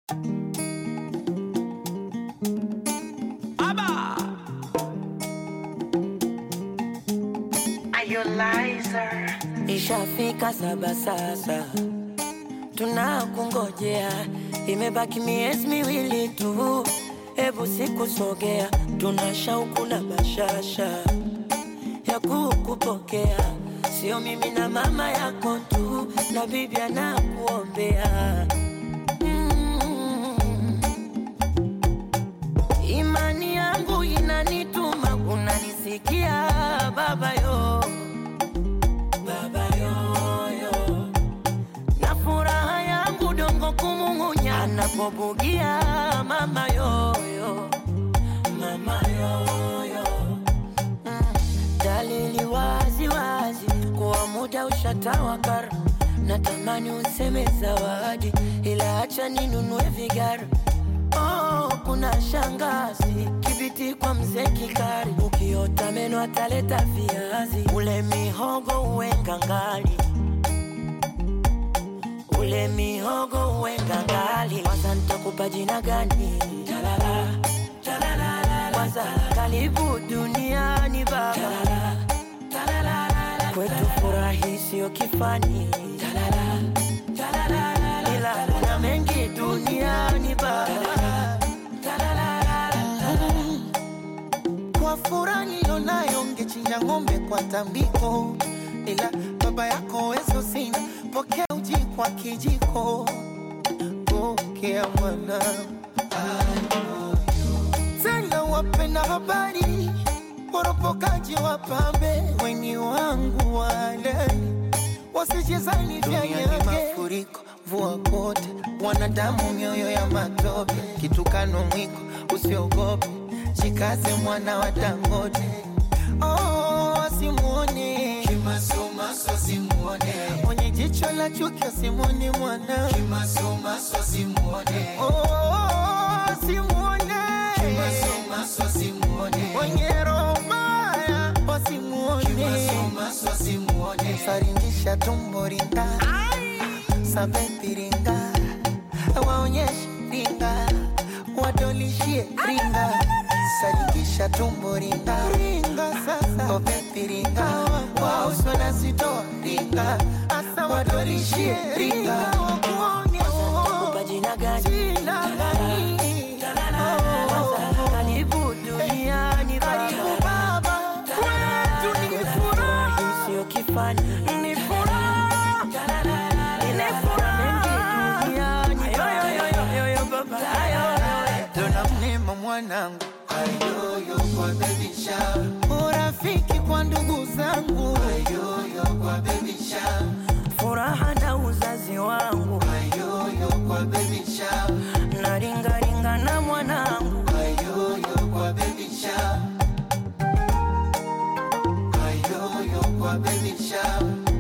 Ishafika saba sasa, tunakungojea, imebaki miezi miwili tu, hebu sikusogea, tuna shauku na bashasha ya kukupokea, sio mimi na mama yako tu, na bibi anakuombea mm. Imani yangu inanituma, unanisikia baba yo baba yoyo, na furaha yangu dongo kumung'unya anapobugia mama yoyo, mama yoyo mm. Dalili wazi wazi kuwa muda ushatawakar, natamani useme zawadi, ila acha ninunue vigara Oh, kuna shangazi kibiti kwa mzee Kikari, ukiota meno ataleta viazi, ule mihogo uwe ngangali, ule mihogo uwe ngangali. Kwanza nitakupa jina gani? Talala, talala, kwanza karibu duniani baba, talala, talala, kwetu furahi sio kifani, talala, talala, ila kuna mengi duniani baba, Kwa furaha nilionayo ngechinja ng'ombe kwa tambiko, ila baba yako wezo sina, pokea uji kwa kijiko, pokea mwana tena wapenda habari, woropokaji wapambe, weni wangu walali, wasijezani vya nyage mafuriko, mvua kote, wanadamu mioyo ya matope, kitukano mwiko, usiogope, jikaze mwana wa Dangote. Oh, asimuone Kimasomaso simuone, mwenye jicho la chuki, asimuone mwana kimasomaso simuone, oh, asimuone kimasomaso simuone, mwenye roho mbaya, wasimuone kimasomaso simuone, saringisha tumbo ringa sabepi ringa waonyeshe ringa wadolishie ringa saringisha tumbo ringa ringa sasa obepi ringa wauswa na zitoa ringa asa wadolishie ringa wakuone kupa jina gani? jina gani Kwanza karibu duniani karibu baba, baba kwetu ni kwetu furaha furahi sio kifani, ni furaha Ile furaha mengi duniani baba, Dona mnema mwanangu, ayoyo kwa baby shower, urafiki kwa ndugu zangu, ayoyo kwa baby shower, furaha na uzazi wangu, ayoyo kwa baby shower, na ringaringa na mwanangu ayoyo kwa baby shower, ayoyo kwa baby shower,